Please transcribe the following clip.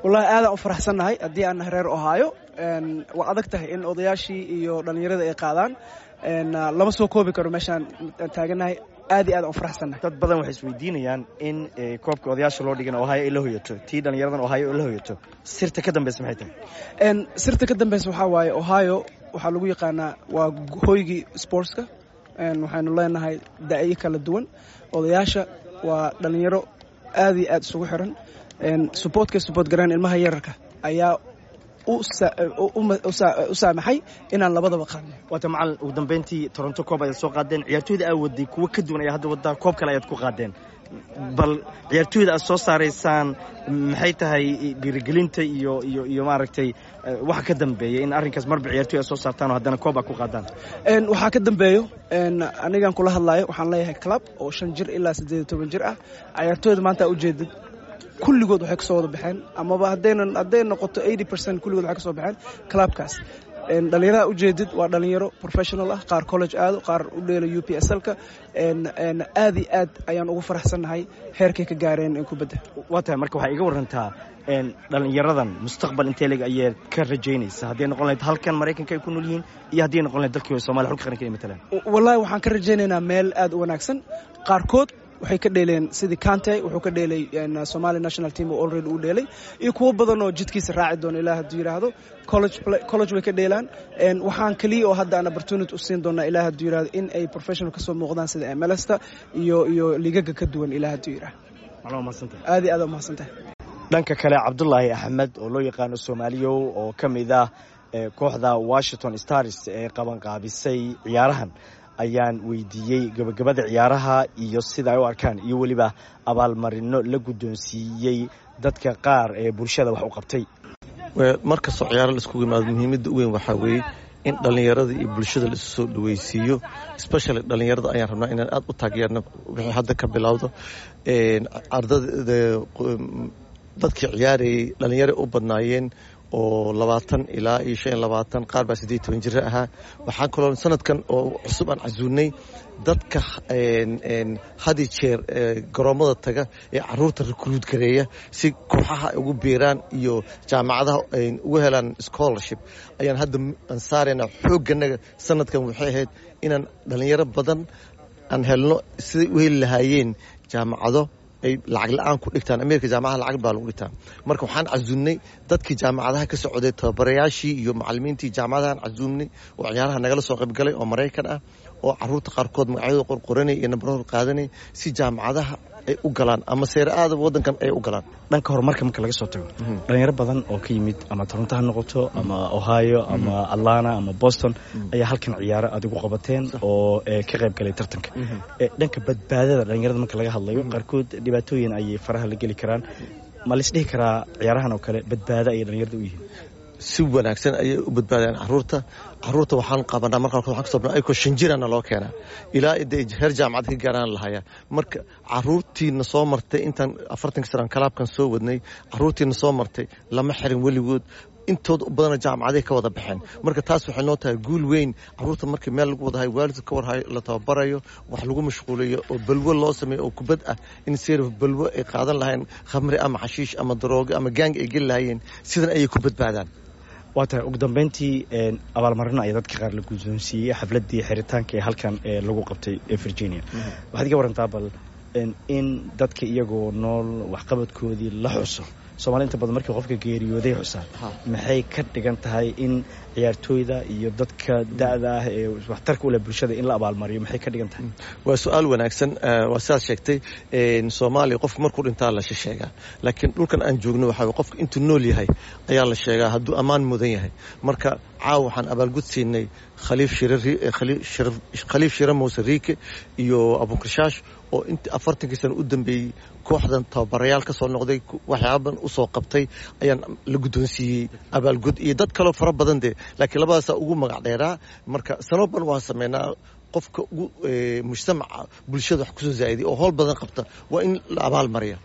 wallahi aadaan u faraxsannahay haddii aan nahay reer ohaayo waa adag tahay in odayaashii iyo dhallinyarada ay qaadaan lama soo koobi karo meeshaan taagannahay aad iyo aad aan u faraxsannahay dad badan waxay isweydiinayaan in koobka odayaasha loo dhigan ohaayo ay la hoyato tii dhallinyaradan ohaayo ay la hoyato sirta ka dambeysa maxay tahay sirta ka dambeysa waxaa waaye ohaayo waxaa lagu yaqaanaa waa hoygii sportska waxaynu leenahay da'yo kala duwan odayaasha waa dhallinyaro aad iyo aad isugu xiran suboortkay suboort garaan ilmaha yararka ayaa u saamaxay inaan labadaba qaadno waata macalin ugu dambeyntii toronto koob ayaad soo qaadeen ciyaartooyda aa waday kuwo ka duwan ayaa hadda waddaa koob kale ayaad ku qaadeen bal ciyaartooyda aad soo saaraysaan maxay tahay dhiirigelinta iyo iyo iyo maaragtay waxa ka dambeeya in arrinkaas marba ciyaartoy aad soo saartaan oo haddana koob aad ku qaadaan waxaa ka dambeeyo anigan kula hadlaayo waxaan leeyahay club oo shan jir ilaa siddeed iyo toban jir ah ciyaartooyda maanta ujeedid kulligood waxay kasoo wada baxeen amaba haddaynan hadday noqoto eighty percent kulligood waxay kasoo baxeen clubkaas dhallinyarada ujeedid waa dhallinyaro professional ah qaar college aado qaar u dheelo u p s lka aad iyo aad ayaan ugu faraxsannahay heerkay ka gaareen in kubadda waa tahay marka waxaa iga warantaa dhallinyaradan mustaqbal intee leg ayaad ka rajaynaysa hadday noqon lahayd halkan maraykanka ay ku nool yihiin iyo hadday noqon lahayd dalkii somalia xulka qaranka ay matalaan wallahi waxaan ka rajaynaynaa meel aad u wanaagsan qaarkood waxay ka dheeleen sidii kante wuxuu ka dheelay somali national team oo already uu dheelay iyo kuwo badan oo jidkiisa raaci doona ilaa hadduu yidhaahdo college way ka dheelaan waxaan keliya oo hadda aan opportunity u siin doonaa ilaa hadduu yidhahdo in ay professional ka soo muuqdaan sida mlsta iyo iyo ligaga ka duwan ilaa hadduu yidhahdo aad iyo aad umahadsantahay dhanka kale cabdulaahi axmed oo loo yaqaano soomaaliyow oo ka mid ah kooxda washington stars ee qabanqaabisay ciyaarahan ayaan weydiiyey gabagabada ciyaaraha iyo sida ay u arkaan iyo weliba abaalmarino la guddoonsiiyey dadka qaar ee bulshada wax u qabtay mar kastoo ciyaaro la iskugu yimaado muhiimadda u weyn waxaa weeye in dhallinyarada iyo bulshada la isu soo dhaweysiiyo especially dhallinyarada ayaan rabnaa inaan aad u taageerno wixii hadda ka bilowdo dadkii ciyaarayay dhallinyaro u badnaayeen oo labaatan ilaa iyo shan iyo labaatan qaar baa siddeed toban jiro ahaa waxaan kaloo sanadkan oo cusub aan casuulnay dadka hadi jeer garoommada taga ee caruurta rekruud gareeya si kooxaha ay ugu biiraan iyo jaamacadaha ay ugu helaan scholarship ayaan hadda aan saaraynaa xoogganaga sanadkan waxay ahayd inaan dhallinyaro badan aan helno siday u heli lahaayeen jaamacado ay lacag la-aan ku dhigtaan ameerika jaamacadaha lacag baa lagu dhigtaa marka waxaan casuumnay dadkii jaamacadaha ka socday tababarayaashii iyo macalimiintii jaamacadahaan casuumnay oo ciyaaraha nagala soo qaybgalay oo maraykan ah oo caruurta qaarkood magacyadooda qorqoranay iyo nabarahooda qaadanay si jaamacadaha ay u galaan ama seere aadaba waddankan ay u galaan dhanka horumarka marka laga soo tago dhalinyaro badan oo ka yimid ama toronto ha noqoto ama ohio ama atlanta ama boston ayaa halkan ciyaaro aad igu qabateen oo ka qayb galay tartanka dhanka badbaadada dhalinyarada marka laga hadlayo qaarkood dhibaatooyin ayay faraha la geli karaan ma laisdhihi karaa ciyaarahan oo kale badbaado ayay dhalinyarada u yihiin si wanaagsan ayay u badbaadaan caruurta caruurta waxaan qabanaa marka qaarkood waxaan ka sobnaa ayagoo shan jirana loo keenaa ilaa de heer jaamacad ka gaaraan lahayaa marka caruurtiina soo martay intaan afartanka sanaan kalaabkan soo wadnay caruurtiina soo martay lama xirin weligood intooda u badana jaamacaday ka wada baxeen marka taas waxay noo tahay guul weyn caruurta markii meel lagu wadahay waalidka ka warhayo la tababarayo wax lagu mashquuliyo oo balwo loo sameeyo oo kubad ah in seerif balwo ay qaadan lahayn khamri ama xashiish ama daroogo ama gaang ay geli lahayeen sidan ayay ku badbaadaan waa tahay ugu dambeyntii abaalmarino ayaa dadka qaar la guddoonsiiyey xafladdii xiritaanka ee halkan ee lagu qabtay ee virginia waxaad iga warantaa bal in dadka iyagoo nool waxqabadkoodii la xuso soomali inta badan markii qofka geeriyooday xusaan maxay ka dhigan tahay in ciyaartooyda iyo dadka da'da ah ee waxtarka u leh bulshada in la abaalmariyo maxay ka dhigan tahay waa su-aal wanaagsan waa sidaad sheegtay soomaaliya qofka markuu dhintaa la sheegaa laakiin dhulkan aan joogno waxaa qofka intuu nool yahay ayaa la sheegaa hadduu ammaan mudan yahay marka caawa waxaan abaalgud siinay khaliif shire muuse riike iyo abunkashaash oo intii afartankii sano u dambeeyey kooxdan tababarayaal ka soo noqday waxyaaban u soo qabtay ayaan la guddoonsiiyey abaalgud iyo dad kaloo fara badan dee laakiin labadaasaa ugu magac dheeraa marka sanoo ban waan sameynaa qofka ugu mujtamaca bulshada wax kusoo zaa'iday oo howl badan qabta waa in la abaal mariya